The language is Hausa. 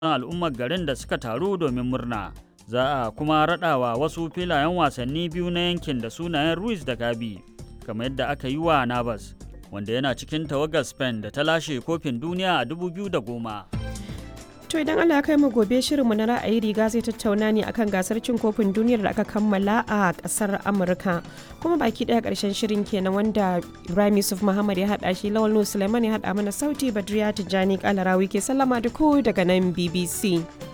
al'ummar garin da suka taru domin murna. Za a kuma raɗawa wasu filayen wasanni biyu na yankin da sunayen Ruiz da Gabi, kamar yadda aka yi wa Navas, wanda yana cikin tawagar Spain da ta lashe kofin duniya a 2010. To idan Allah ya kai mu gobe shirinmu na ra'ayi riga zai tattauna ne akan gasar cin kofin duniyar da aka kammala a kasar Amurka. Kuma baki daya karshen shirin kenan wanda Ibrahim Yusuf Muhammad ya hada shi Lawal Nuhu Suleiman ya hada mana sauti Badriya Tijjani Kalarawi ke sallama da ku daga nan BBC.